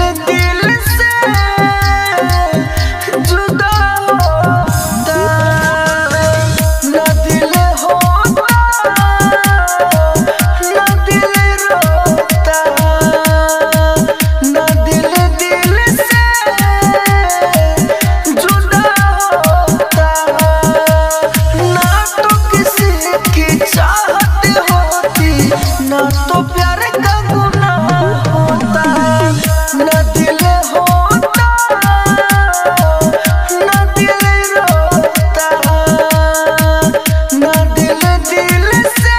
दिल से जुदा होता ना दिल होता ना दिल रोता ना दिल दिल से जुदा होता ना तो किसी की चाहत होती ना तो प्यार का गुनाह होता ना दिल होता ना दिल रोता ना दिल दिल से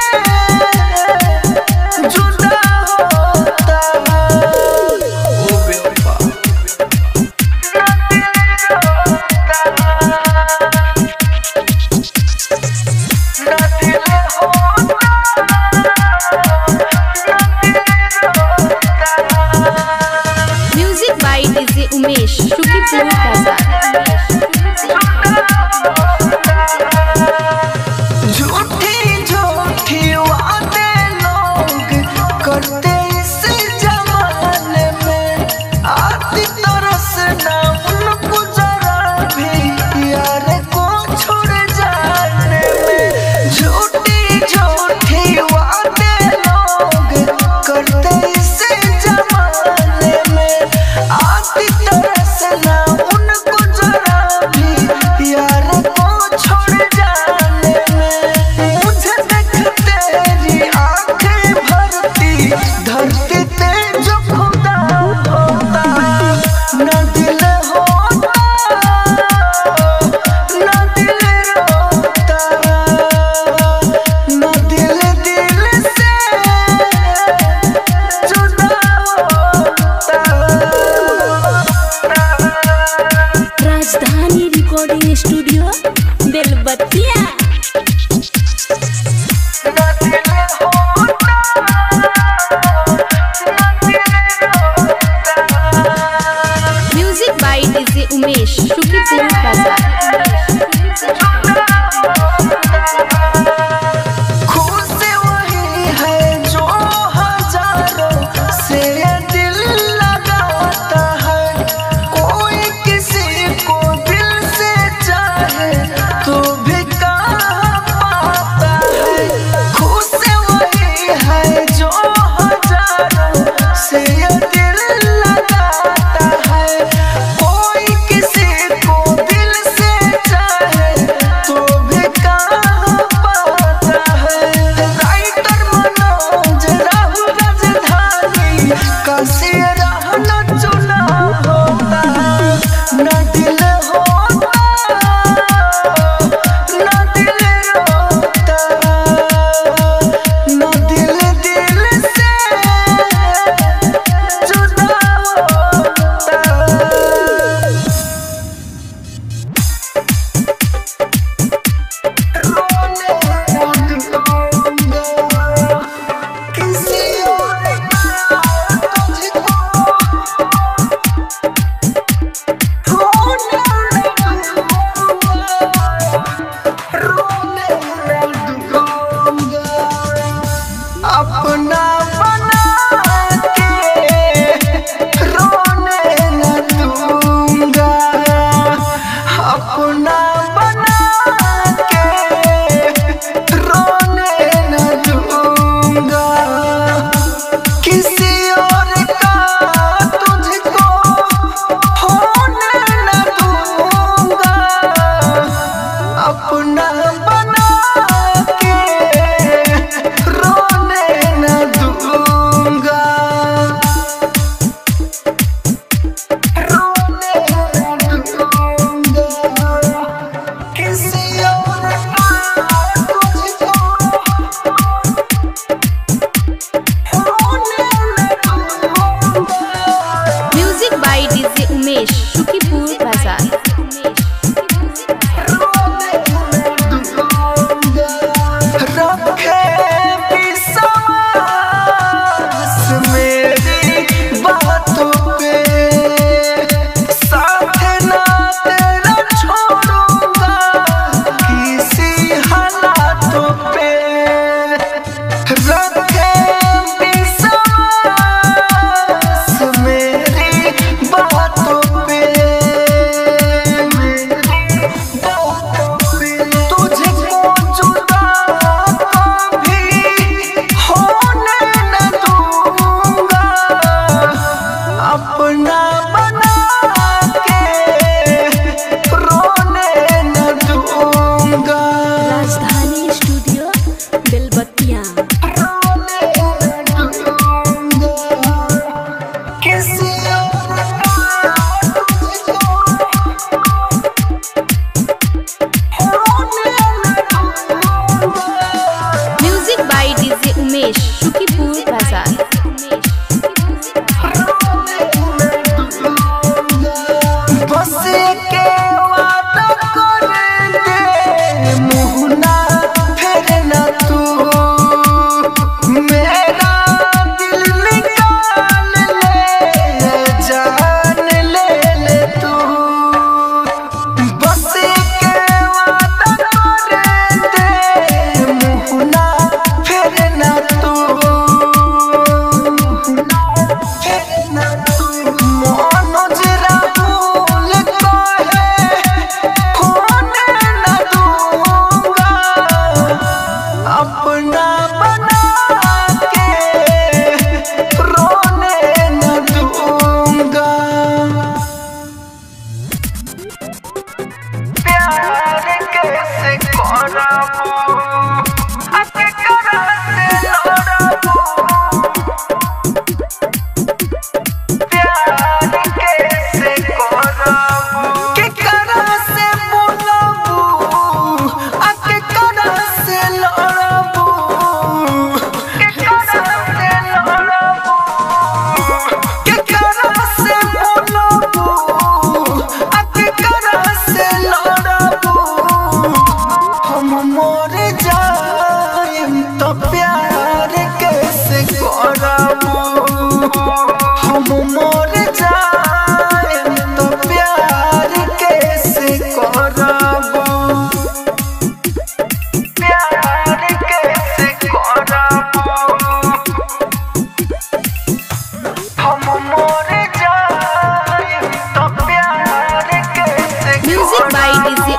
जुदा होता ओ बेवफा ना दिल रोता ना दिल होता music by DJ Umesh Shukipur Bazar झूठी झूठी वादे लोग करते इस जमाने में आती तरस ना उनको जरा भी यार को छोड़ जाने में झूठी झूठी वादे लोग करते इस जमाने में आती तरस ना उनको जरा भी यार को छोड़ जाने में मुझे देख तेरी आंखें भरती धरती पे जो खुदा होता ना दिल होता ना दिल रोता ना दिल दिल से जुदा होता राजधानी रिकॉर्डिंग स्टूडियो बेलबत्तिया ना दिल होता ना दिल रोता music by DJ Umesh Shukipur Bazar खुश वही है जो हजारों से दिल लगाता है कोई किसी को दिल से चाहे तो भी कहाँ पाता है खुश वही है जो हजारों से दिल लगाता है कोई किसी को दिल से चाहे तो भी कहाँ पाता है राइटर मनोज राहुल राजधानी काशी रहना चुना होता ना दिल होता ना दिल रोता ना दिल दिल से जुदा होता रोने लगूंगा किसी और का तुझको रोने लगूंगा रोने लगूंगा अपना बना के रोने न दूंगा अपना बना के रोने न दूंगा किसी और का तुझको होने न दूंगा अपना बना के रोने न दूंगा रोने न दूंगा किसी और का तुझको होने न दूंगा music by DJ Umesh Shukipur Bazar रखे विश्वास मेरी बातों पे साथ ना तेरा छोड़ूंगा किसी हालातों पे रखे विश्वास मेरी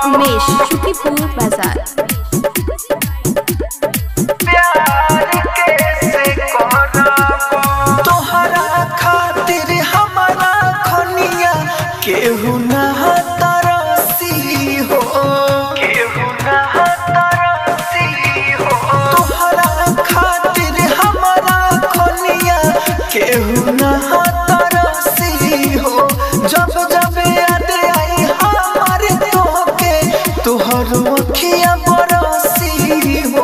उमेश शुकीपुर बाजार प्यार कैसे करबो तोहरा खातिर हमारा खनिया केहू ना तरसी हो केहू ना तरसी हो तोहरा खातिर हमारा खनिया केहू ना तरसी हो जब जब याद आई हमारे तोहके तोहर अखिया बरसी हो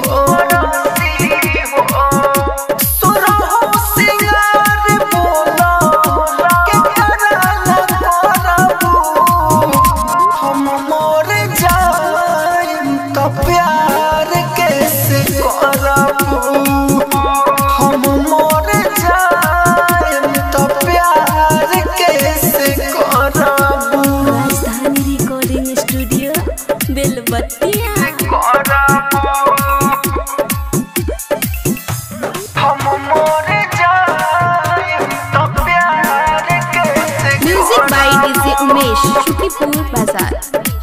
सुरहो सिंगार बोला के कराला करबू हम मोर जाएम त प्यार कैसे करबू हम मोर जाएम त प्यार कैसे करबू राजधानी रिकॉर्डिंग स्टूडियो बेलबत्तिया हम मोर जाएम त प्यार कैसे music by DJ Umesh Shukipur Bazar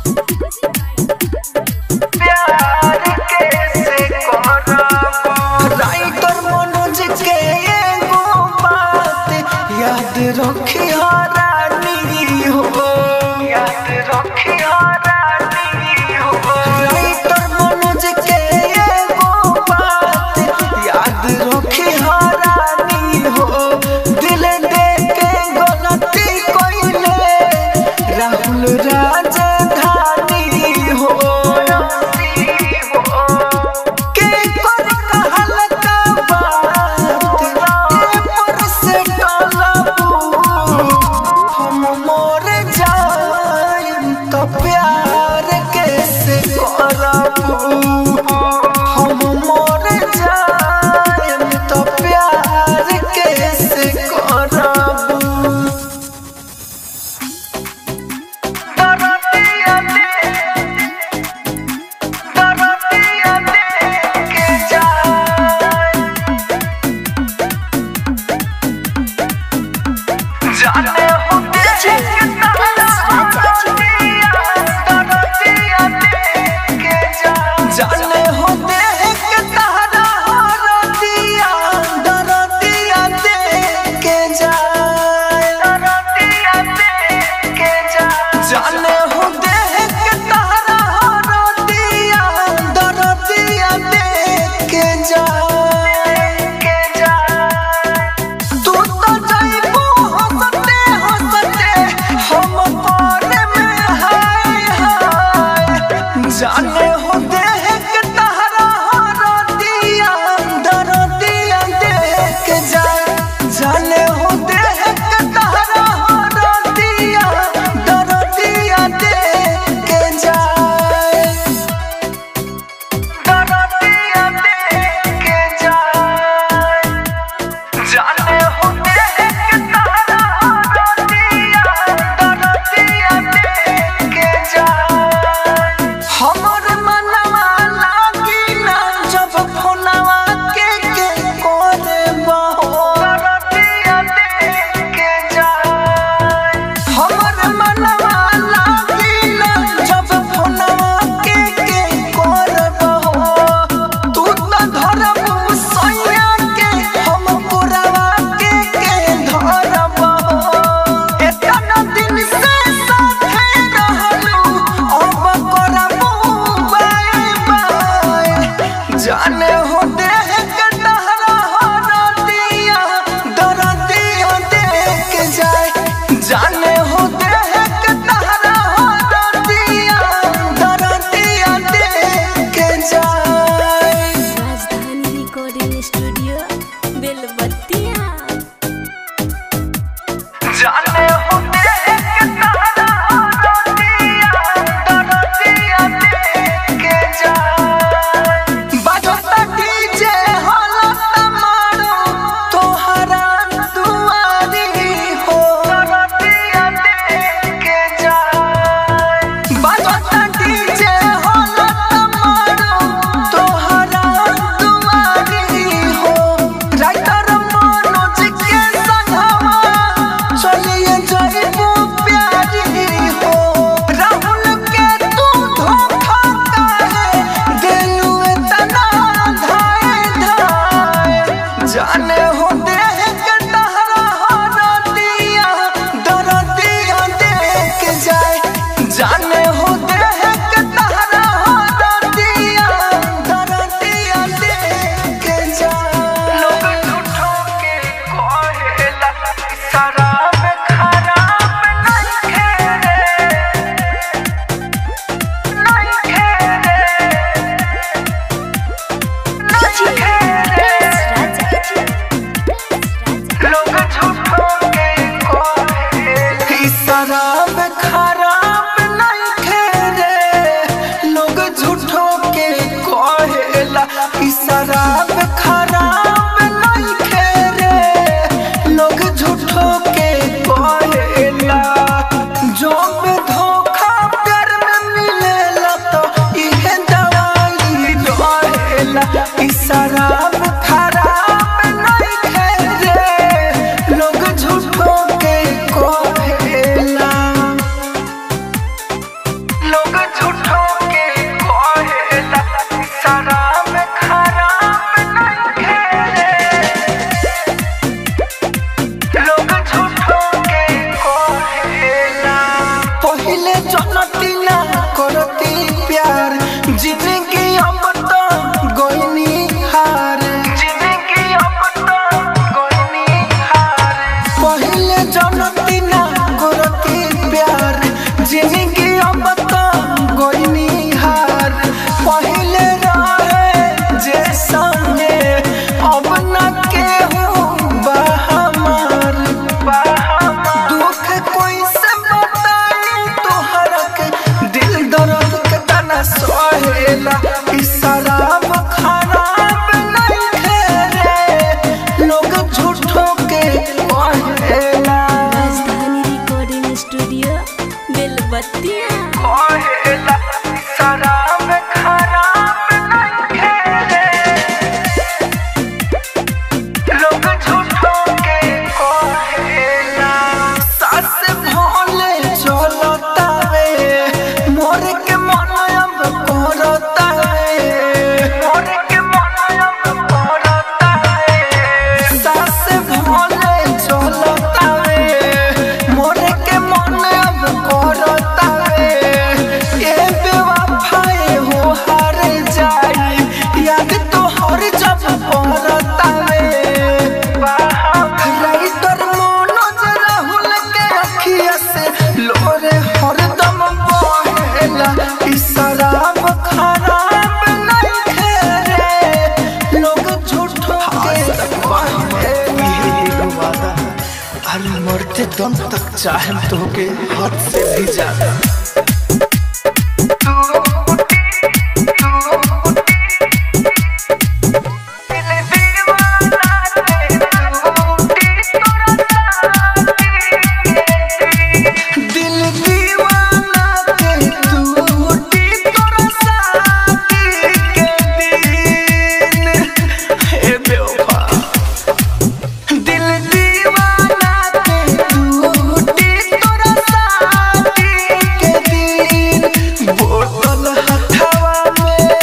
प्यार कैसे करबो राइटर मनोज के एगो बात याद रखियो रानी हो याद रखियो रानी हो राइटर मनोज के एगो बात याद रखियो रानी हो दिल दे के गलती कोइले राहुल राजा कहेला ई शराब खराब नहीं रे लोग झूठो के कहेला राजधानी रिकॉर्डिंग स्टूडियो बेलबत्तिया कहेला ई शराब खराब नहीं रे लोग झूठो के कहेला सास भोले चलतावे मोर के मन अब करतावे मोर के मन अब करतावे सास भोले चलतावे मोर के मन अब करतावे ए बेवफाए हो हार जाई याद तो हर जब करतावे राइटर मनोज राहुल के अखिया से लोरे हरदम बहेला ई शराब खराब नहीं रे लोग झूठो के कहेला अरे मरते दम तक चाहे तो के हाथ से भी ज्यादा दिल दीवाना के टूटी तोरा साथी के दिन हे बेवफा दिल दीवाना के टूटी तोरा साथी के दिन बोतल हथवा में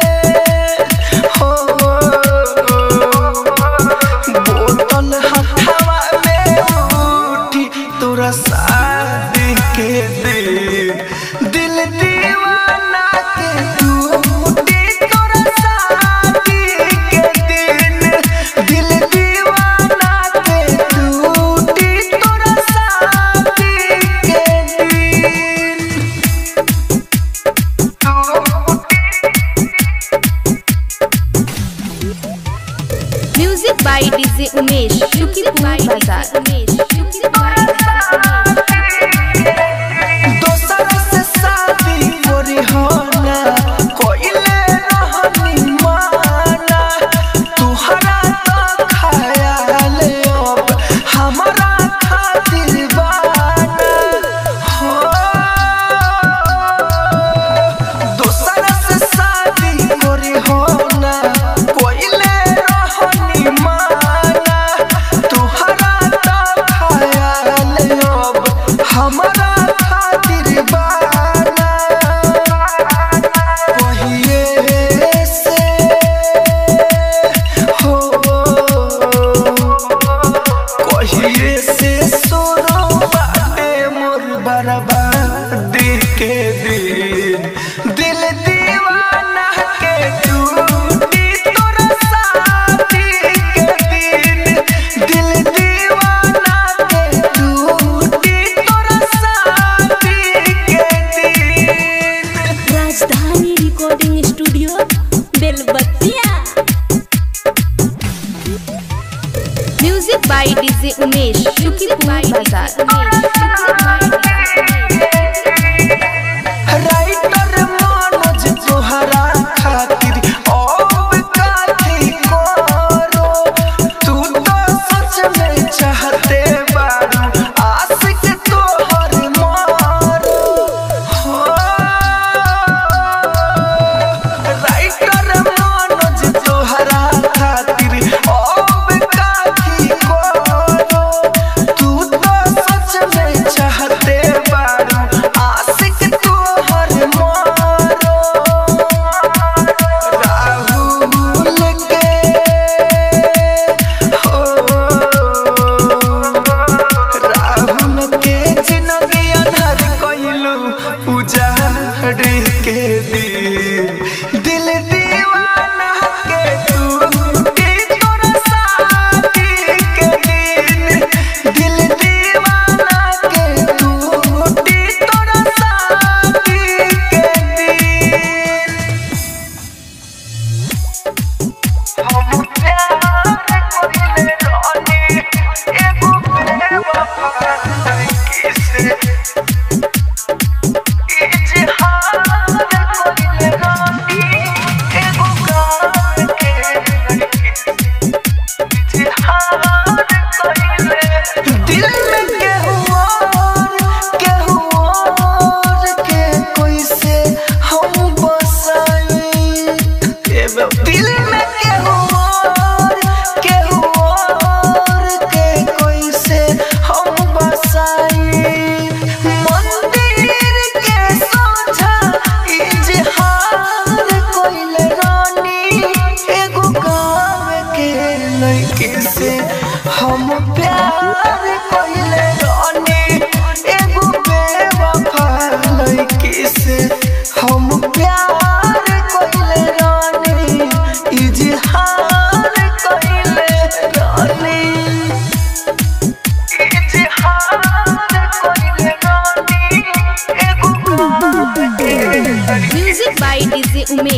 हो बोतल हथवा में उठी तोरा शादी के दिन दिल दीवाना के टूटी तोरा शादी के दिन दिल दीवाना के टूटी तोरा शादी के दिन म्यूजिक बाय डीजे उमेश शुक्रिया बाजार दोसर से शादी करी हो ना कोइले रहनी माना तुहरा तो ख्याल अब हमारा खातिर बाना हो दोसर से शादी करी हो ना कोइले रहनी माना तुहरा तो ख्याल अब हमारा खातिर बाना कहिए से हो कहिए से सोरो बाटे मोर बर्बादी के दिन दिल दीवाना के टूटी तोरा साथी के दिन दिल दीवाना के टूटी तोरा साथी के दिन Rajdhani recording studio Belbattiya music by DJ Umesh शुक्रिया बाजार राइटर मनोज तोहरा खातिर अब काथी करो तू तो सच में चाहते बारू आशिक तोहर मारो हो राइटर मनोज तोहरा खातिर अब काथी करो तू तो सच में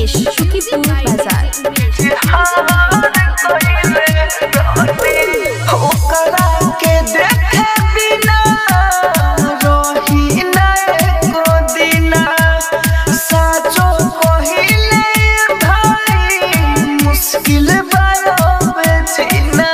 उमेश शुकीपुर बाजार ओकरा के देखे बिना रही ना एको दिना साचो कहिले भाई मुश्किल बायो बेचीना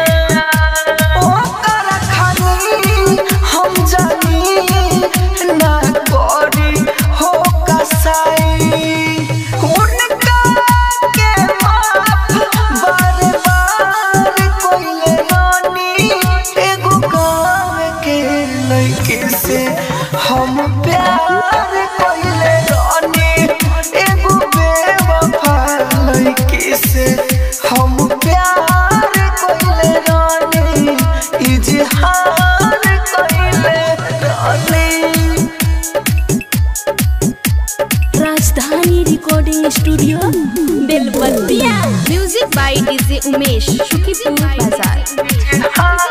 ओकरा खाली हम जानी ना करी हो कसाई उनका के माफ बार बार कोइले रानी एगो गाँव के लड़के से हम प्यार कोइले रानी एगो बेवफा लड़के से हम प्यार कोइले रानी इजहार कोइले रानी Rajdhani recording studio Belbattiya music by DJ Umesh Shukipur Bazar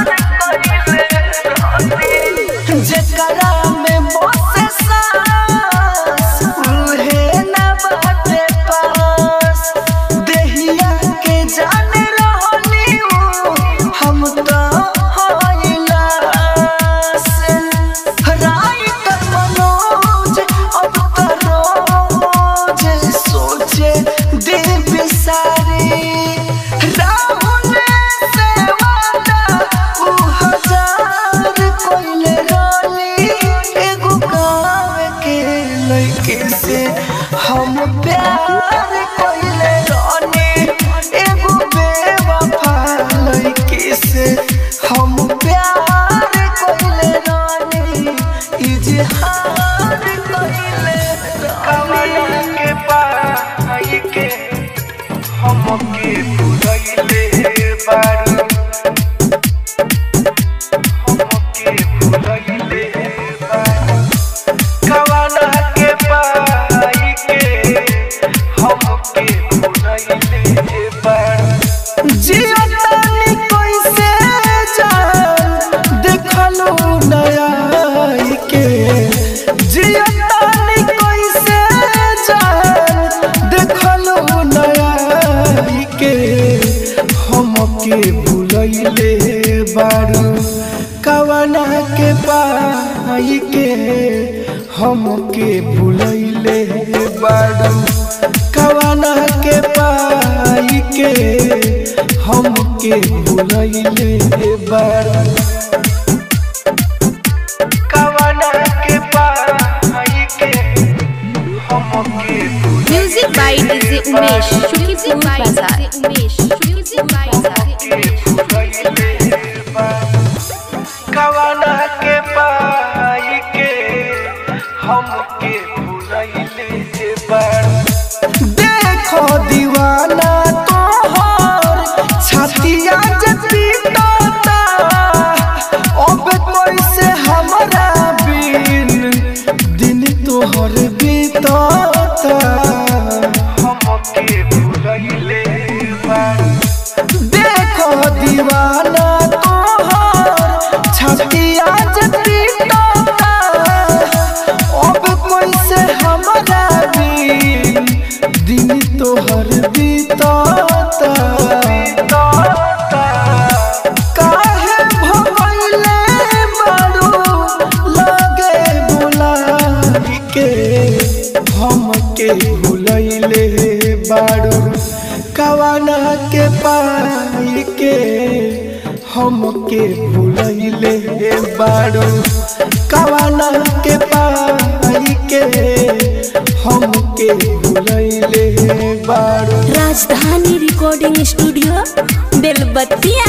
जेकरा में बसे सांस उहे ना बाटे पास देहिया के जाने रहनी उ हम तो होइला से राइटर मनोज अब तो रोज सोचे दिल बिसारी राहुल से वादा उ हजार कोइले रोली एगो गाँव के लड़के से हम प्यार कोइले रोनी एगो बेवफा लड़के से हम प्यार कोइले रोनी इजहार कोइले कमला के पाई के हमके भुलैले बारू हमके भुलैले बारू कवना के पाई के हमके भुलैले बारू जियतानी कैसे जान देखलू नया के जियतानी कैसे जान देखलू नया के हमके भुलैले बारू कवना के पाई के हमके भुलैले बारू कवना के पाई के हमके भुलैले बारू कवना के पाई के हमके music by DJ Umesh Shukipur Bazar Umesh Shukipur बाजार कवना के पाई के हमके भुलैले बारू देखो दीवाना तोहर छतिया जे पीटता अब कैसे हमरा बिन दिन तोहर बीतता हमके भुलैले बारू देखो दीवाना तोहर छतिया जे पीटता अब कैसे हमरा बिन दिन तोहर बीतता काहे भगैले बारू लगे बुलाई के हमके भुलैले बारू कवना के पाई के हमके भुलैले बारू कवना के पाई के हमके भुलैले बारू Rajdhani recording studio Belbattiya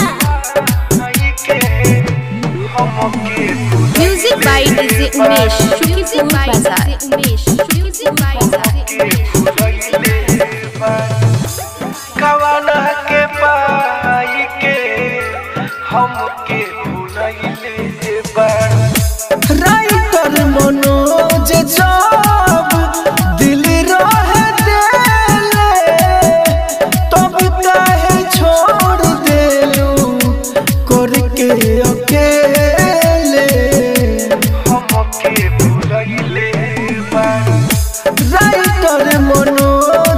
music by DJ Umesh Shukipur Bazar Umesh Shukipur बाजार कवना के पाई के हमके भुलैले बारू राइटर मनोज जब दिल रहे देले तब काहे छोड़ देलू करके अकेले हमके भुलैले बारू राइटर मनोज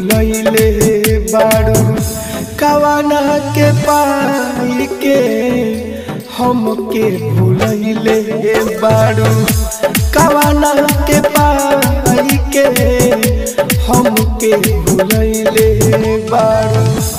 भूलैले बारू कवाना के पाई के हमके भूलैले बारू कवाना के पाई के हमके भूलैले बारू